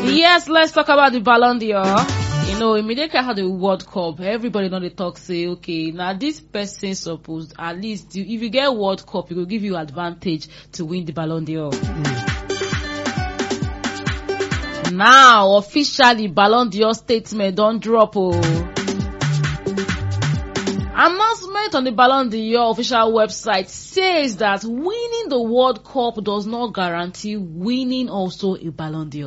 Yes, let's talk about the Ballon d'Or. You know, immediately after the World Cup, everybody know the talk say, okay, now this person supposed at least if you get World Cup, it will give you advantage to win the Ballon d'Or. Now, officially, Ballon d'Or statement don't drop. Oh. Announcement on the Ballon d'Or official website says that winning the World Cup does not guarantee winning also a Ballon d'Or.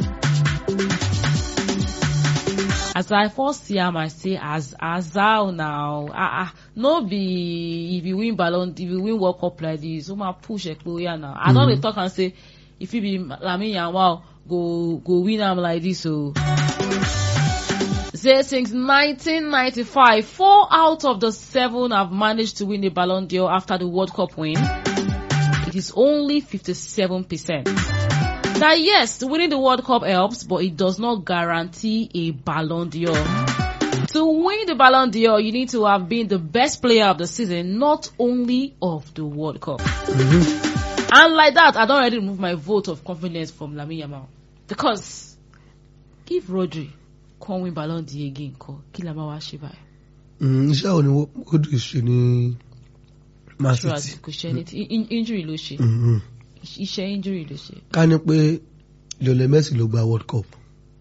As I first see am, I say as as how now, ah ah, no be if you win Ballon, if you win World Cup like this, o ma push Ekpoya now. I don dey talk am say if it be Lamine Yamal go go win am like this o. Say since 1995, four out of the seven have managed to win the Ballon d'Or after the World Cup win. It is only 57%. Now yes, winning the World Cup helps, but it does not guarantee a Ballon d'Or. To win the Ballon d'Or, you need to have been the best player of the season, not only of the World Cup. And like that, I don't already remove my vote of confidence from Lamine Yamal. Because if Rodri can't win Ballon d'Or again, kọ́, kí la máa wá ṣe báyìí? Mm, iṣẹ́ wo ni Rodri ṣe ní Man True, City kò ṣe ẹni tí in- injury ló ṣe. Mhm. Iṣẹ́ injury ló ṣe. ká ní pé Lionel Messi ló gba World Cup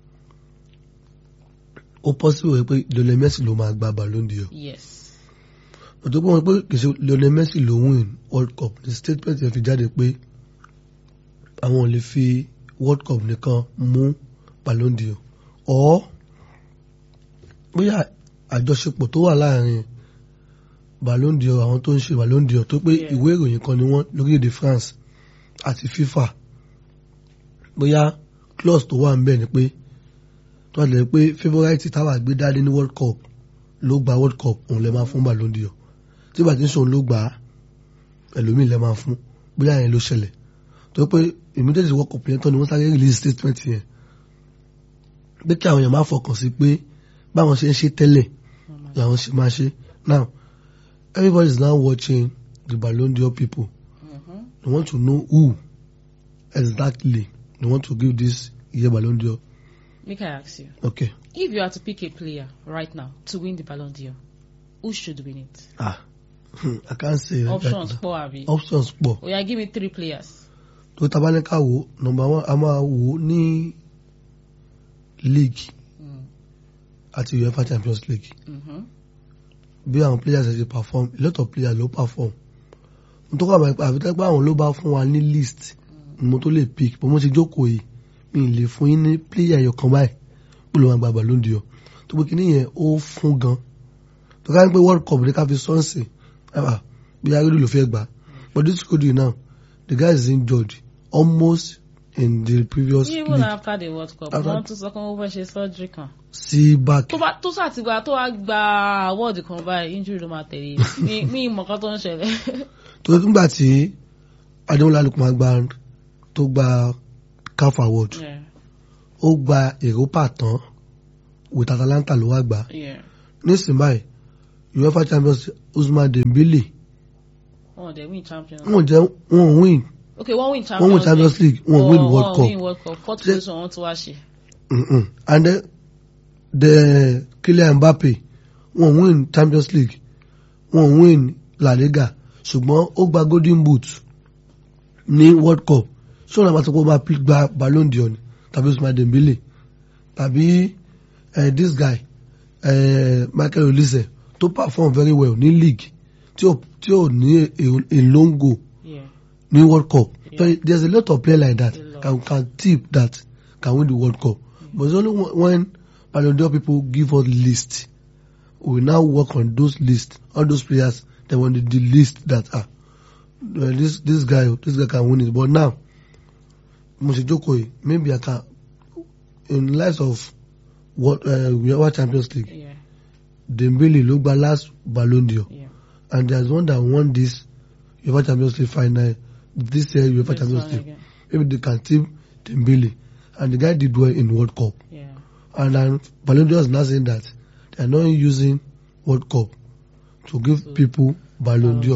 ó possible pé Lionel Messi ló máa gba Ballon d'Or Yes. ọ̀tọ́ pé wọ́n pé kì í ṣe Lionel Messi ló win World Cup ní statement yẹn fi jáde pé àwọn ò lè fi World Cup nìkan mú Ballon d'Or or bóyá àjọṣepọ̀ tó wà láàrin Ballon d'Or àwọn tó ń ṣe Ballon d'Or tó pé Yeah. ìwé ìròyìn kan ni wọ́n lórílẹ̀‐èdè France àti FIFA bóyá clause tó wà ń bẹ̀ ni pé tó wà lẹ́yìn pé favourite táwa gbé dání ní World Cup ló gba World Cup òun lè máa fún Ballon d'Or tí bàtí ń sòun ló gbà á ẹlòmíì lè máa fún bóyá yẹn ló ṣẹlẹ̀ tó pé immediately World Cup yẹn tán ni wọ́n sáré release statement yẹn pé kí àwọn èèyàn máa fọkàn sí pé báwọn ṣe ń ṣe tẹ́lẹ̀ làwọn ṣe máa ṣe now everybody is now watching the Ballon d'Or people Mhm. they want to know who exactly they want to give this year Ballon d'Or Make I ask you. okay If you had to pick a player right now to win the Ballon d'Or, who should win it? ah I can't say that Options right four abi. now. options pọ̀ Oh yeah, give me three players. tó tabaníkà wo number one a máa wò ní league Mm. àti UEFA Champions League Mm-hmm. bí àwọn players ẹ ṣe perform a lot of players ló perform n tó kọ́ àbá àfi tẹ́gbẹ́ àwọn ló bá fún wa ní list ni mo tó lè pick bó mo ṣe jókòó yìí mi ì lè fún yín ní player ẹyọ kan báyìí pé ló máa gba Ballon d'Or tó pé kíní yẹn ó fún gan tó ká ní pé World Cup ní ká fi sọ́ọ̀sì ẹ̀fà bí arédù ló fẹ́ gbà but this could you now the guy is injured almost in the previous Even league after the World Cup, After- wọ́n tún sọ pé wọ́n fẹ́ ṣe surgery kan. sí back Tó bá tó sàtìgbà tó wá gba award kan báyìí, injury ló máa tẹ̀lé. Mi mi ìmọ̀ kan tó ń ṣẹlẹ̀. tó nígbà tí Adémọ́lá Lukman gba tó gba CAF award Yeah, ó gba Europa tán with Atalanta ló wá gbà yeah. nísìnyí báyìí UEFA Champions Ousmane Dembele Wọ́n dẹ̀ win champions. wọn jẹ wọn win Okay, wọ́n win wọn champions. win Champions League wọn win World Wọ́n Cup win World Cup. Fourth Ṣé- position wọ́n tún wá ṣe. Mm-mm. and then the Kylian Mbappe wọn win Champions League wọn win La Liga ṣùgbọ́n ó gba Golden Boot ní World Cup ṣé wọn àbá tó kó máa pi- gba Ballon d'Or ni tàbí Ousmane Dembele tàbí eh, this guy eh, Michael Olise tó perform very well ní league tí ò tí ò ní a- a long goal Yeah. ní World Cup. Yeah. So there's a lot of players like that A lot. can can tip that can win the World Cup. But it's only when- when Ballon d'Or people give us list, we now work on those lists, all those players. They want the, the list that ah, well, this this guy this guy can win it. But now, Moshijoko, maybe I can in light of what uh, we are Champions League. Yeah. Dembele ló gba last Ballon d'Or Yeah. and there's one that won this UEFA Champions League final this year UEFA This Champions one League. again. Maybe they can tip Dembele and the guy did well in World Cup. Yeah. And then Ballon d'Or is now saying that they are not using World Cup to give So- people Ballon Ballon d'Or. d'Or.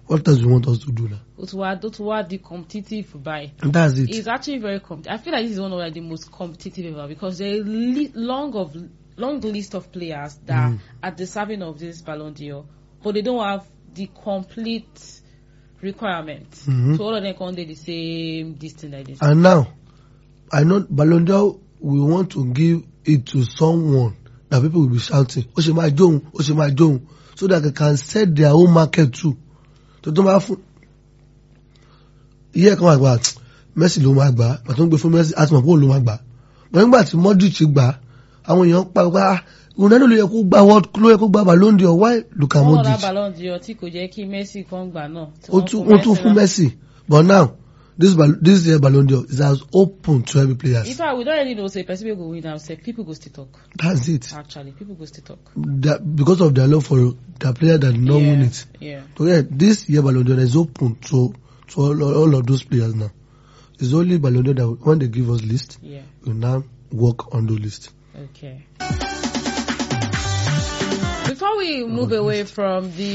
what else do you want us to do now? ó ti wá ó ti wá di competitive báyìí. And that's it. It's actually very competitive. I feel like this is one of like, the most competitive ever because there is li- long of long list of players that Mm. are deserving of this Ballon d'Or, but they don't have the complete requirement. Mhm. So all of them can't do the same this thing like this. And now, I know Ballon d'Or we want to give it to someone that people will be shouting, ó ṣe máa jóun, ó ṣe máa jóun, so that they can set their own market too. Tó tó máa fún, iye kan máa gbà, Messi ló máa gbà, pàtó ń gbé fún Messi, àti mọ̀ pé òun ló máa gbà. Bọ̀ nígbà tí Modric gbà, àwọn èèyàn pa pa, Ronaldo ló yẹ kó gba world ló yẹ kó gba Ballon d'Or, why Luka Wọ́n ra Modric? Ballon d'Or tí kò jẹ́ kí Messi kan gbà náà. tí ó wọ́n tún fún ó tún fún náà. Messi but now this bal- this year Ballon d'Or is as open to every player In fact, we don't really know say person wey go win am sef people go still talk. that's it Actually, people go still talk. that because of their love for the player that did not yeah. win it Yeah. so yeah this year Ballon d'Or is open to to all, all of those players now it's only Ballon d'Or that when they give us list Yeah. we now work on the list. Okay. Before we move away from the